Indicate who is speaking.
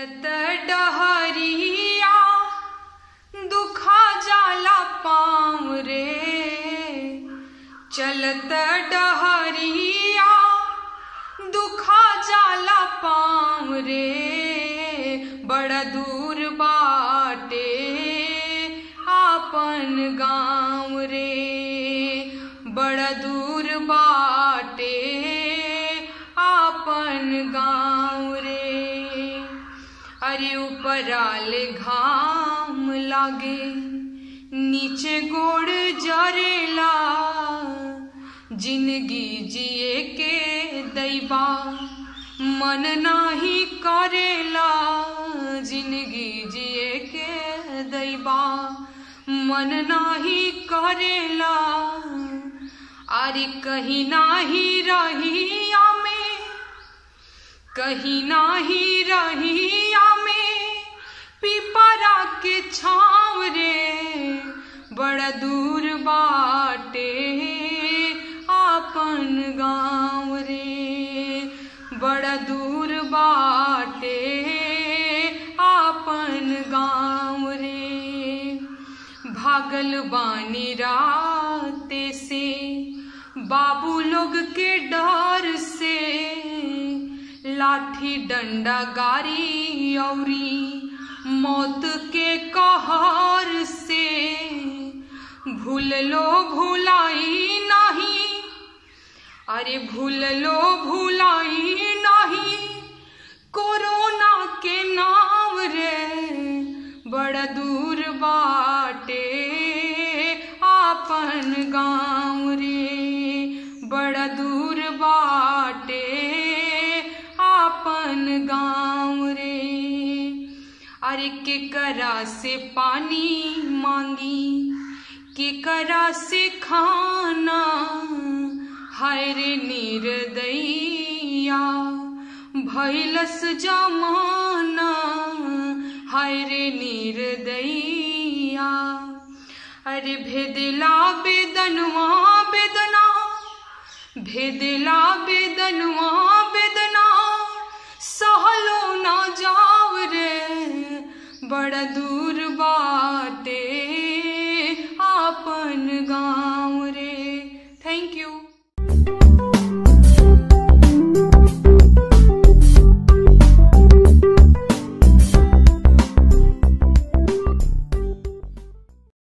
Speaker 1: चलत डहरिया दुखा जाला पाँव रे चलत डहरिया दुखा जाला पाँव रे बड़ा दूर बाटे आपन गाँव रे बड़ा दूर बाटे आपन गाँव रे अरे ऊपराले घाम लागे नीचे गोड़ जरेला जिंदगी जिए के दैबा मन नाही करेला जिंदगी जिए के दैबा मन नाही करेला अरे कहीं नाही रही में कहीं नाही रही में पिपरा के छाव रे बड़ा दूर बाटे आपन गाँव रे बड़ा दूर बाटे आपन गाँव रे भागल बानी राते से बाबू लोग के डर से लाठी डंडा गारी औरी मौत के कहर से भूल लो भुलाई नहीं अरे भूल लो भुलाई नहीं कोरोना के नाम रे बड़ा दूर बाटे आपन गाँव रे बड़ा दूर बाटे आपन गाँव रे अरे के करा से पानी मांगी के करा से खाना हाय रे निर्दैया भैलस जमाना हाय रे निर्दैया अरे भेदला बेदनवा बेदना भेदला बेदनवा बेदना सहलो ना जाव रे बड़ा दूर बाटे आपन गाँव रे थैंक यू